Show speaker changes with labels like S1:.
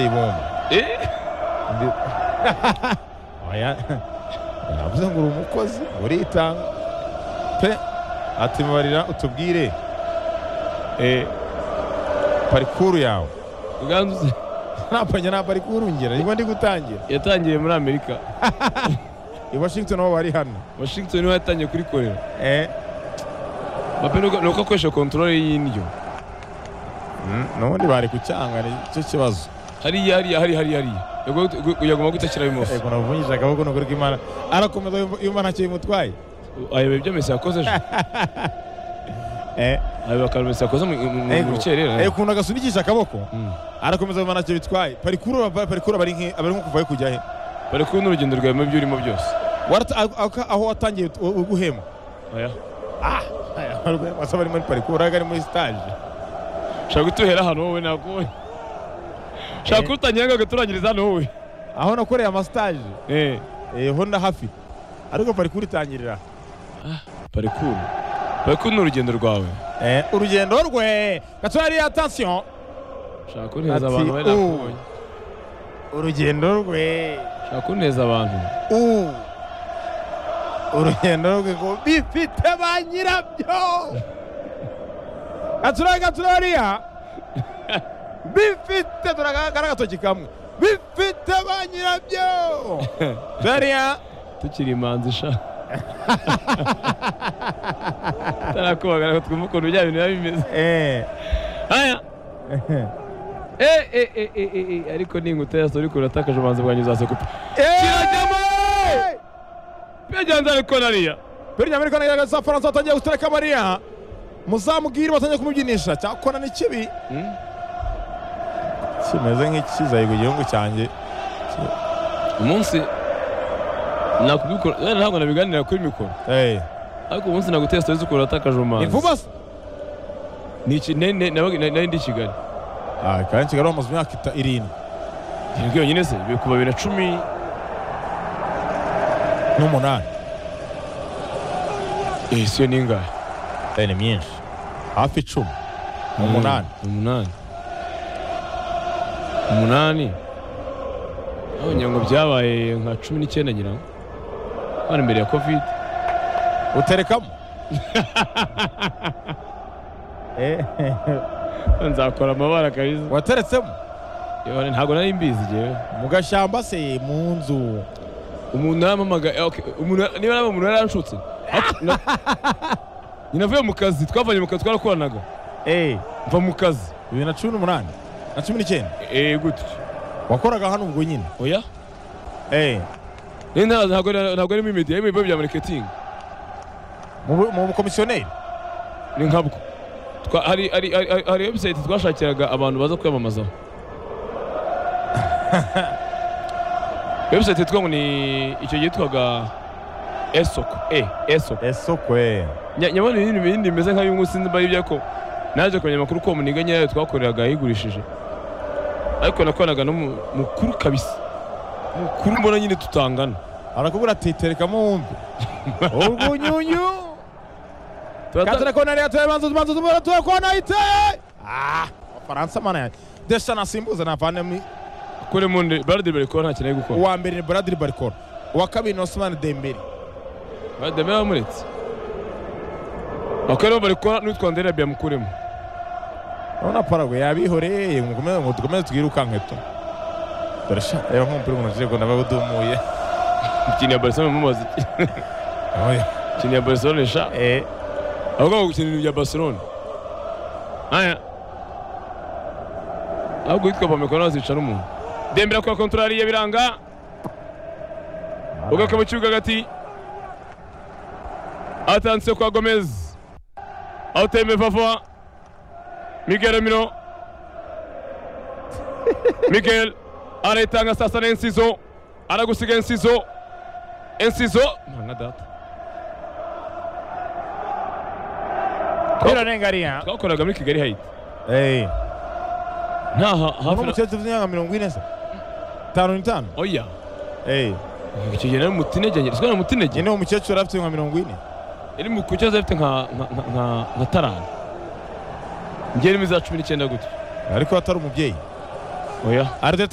S1: 이번
S2: 예?
S1: 근데 아야 navuze ngo uri umukozi uritanga pe atibarira utubwire eh, parikuru yawe
S2: ugandutse
S1: napanye nta parikuru ngera nibwo ndi gutangira
S2: yatangiye muri amerika
S1: i washington aho bari hano
S2: washington niho yatangiye kurikorera
S1: eh,
S2: bape nuko nuko akoresha kontorore y'indyo
S1: mm, n'ubundi bari kucyanga nicyo kibazo
S2: hariya hariya hariya hariya hariya Yagomba gu- yagomba gutakira bimoso
S1: ego navunjije akaboko nukuri k'imana arakomeza yumva- yumva ntacyo bimutwaye
S2: ayobeye ibyo mesi yakoze ejo
S1: eh,
S2: ayobeye akantu mesi yakoze mu- mu- mu- mu rukerera
S1: eh, ukuntu agasunikisha akaboko
S2: Mm.
S1: arakomeza yumva ntacyo bitwaye parikuru aba- parikuru aba ari nki- aba ari nko kuva he kujya he
S2: bari kumwe n'urugendo rwawe muri ibyo urimo byose
S1: Warata- aho- aho- aho watangiye ut- u- guhema
S2: oya
S1: basaba ari muri parikuru ari muri sitaje
S2: shaka gutuhera hano wowe nakuboye shaka utangira ngo gaturangiriza hano wowe
S1: aho nakoreye amasitaje
S2: eh
S1: eh, ho na hafi ariko parikuru itangirira
S2: parikuru parikuru ni urugendo rwawe
S1: Eh, urugendo rwe gatora yari atansiyo
S2: shaka kuneza
S1: Ati,
S2: abantu wowe
S1: "Oh."
S2: nakubonye
S1: urugendo rwe
S2: shaka kuneza abantu
S1: u urugendo rwe ngo bifite ba nyirabyo gatura gatura yariya bifite turagara agatoki kamwe bifite ba nyirabyo yariya
S2: tukiri imanzi sha tarakubagara ngo twumve ukuntu bya bintu biba bimeze
S1: eh
S2: aya e e e e e e ariko ninguta yaso ariko uratakaje ubumanzi bwanjye uzasekupa
S1: Eh!
S2: byagenze ariko nariya
S1: biriya muri kanari za faransa batangiye gutereka mariya muzamubwire batangiye kumubyinisha cyakora ni kibi
S2: Hmm?
S1: kimeze nk'ikizaye ku gihugu cyanjye
S2: umunsi nakubikora eh, ntabwo nabiganira kuri mikoro
S1: Eh,
S2: ariko umunsi naguteye stories ukuntu uratakaje
S1: ni
S2: ubumanzi
S1: vuba se
S2: ni iki nari- nari- nabaga- nari nari ndi i kigali
S1: ah kandi kigali bamaze imyaka ita- irindwi
S2: irindwi yonyine se bikuba bibiri na cumi
S1: n'umunani
S2: eh, siyo ningahe
S1: Eh, ni myinshi hafi icumi umunani
S2: umunani umunani abonye ngo byabaye nka cumi n'icyenda ngira ngo hano imbere ya kovide
S1: uterekamo Eh,
S2: nzakora amabara kabisa
S1: wateretsemo
S2: Yewe, ntabwo nari mbizi njyewe
S1: mu gashyamba se mu nzu
S2: umuntu yaramamaga eh, okay, umuntu niba naba umuntu yaranshutse Ariko na- nyina avuye mu kazi twavanye mu kazi twarakoranaga
S1: Eh,
S2: mva mu kazi
S1: bibiri na cumi n'umunani na cumi n'icyenda
S2: eh gutyo
S1: wakoraga hano ubwo nyine
S2: oya
S1: Eh,
S2: Eh, nta- ntabwo ntabwo ari muri media ari mu bigo bya marketing
S1: mu bu- mu bukomisiyoneri
S2: ni nkabwo Twa- hari hari hari hari- hari website twashakiraga abantu baza kwiyamamazaho website yitwa ngo ni icyo gihe yitwaga esoko e esoko
S1: esoko eh.
S2: Nya- nyabona ibindi bindi bimeze nka bimwe sinzi mba aribyo ko naje kumenya amakuru ko muniga nyayo twakoreraga yayigurishije ariko nakoranaga n'umukuru kabisa mukuru mbona nyine tutangana
S1: arakubwira ati terekamo wumve urwunyunyu
S2: Turata-
S1: katera kona rero tuwe banzu banzu tubura tuwe kona ite ah abafaransa mana yanjye desha nasimbuza navane mu
S2: kuremo nde barade barikora nta kintu ari gukora
S1: uwa mbere ni Bradley Barcola uwa kabiri ni Ousmane Dembele
S2: barade bamuretse bakora barikora n'utwa ndera byamukuremo
S1: urabona Paraguay yabihoreye mukomeze ngo dukomeze twirukanke tu dore sha reba nk'umupira umuntu agiye kubona bawudumuye
S2: Ikintu ya Barcelona mumaze iki?
S1: oya
S2: Ikintu ya Barcelona sha.
S1: eh
S2: Ahubwo gukina ibintu bya Barcelona. Aya. Ahubwo yitwa Pamekona azica n'umuntu. Dembele akora kontorari ya biranga. Ugaruka mu kibuga gati. Atanse kwa Gomez. Auteme Fafa. Miguel Ramiro. Miguel aretanga sasa na Enciso. Aragusiga Enciso. Enciso. Nka data.
S1: birarengaria
S2: twakoraga muri kigali hayiti
S1: eh
S2: nta ha-
S1: uno
S2: hafi na
S1: mukecuru w'imyaka 40 se 5 5
S2: oya
S1: eh
S2: icyo gihe nari mutinege njye sikora mutinege
S1: nyine uwo mukecuru afite nka 40
S2: yari mu kucyaza afite nka nka- nka- nka- nka tarani njye ni mu za cumi n'icyenda gutyo
S1: ariko atari umubyeyi
S2: oya
S1: Arteta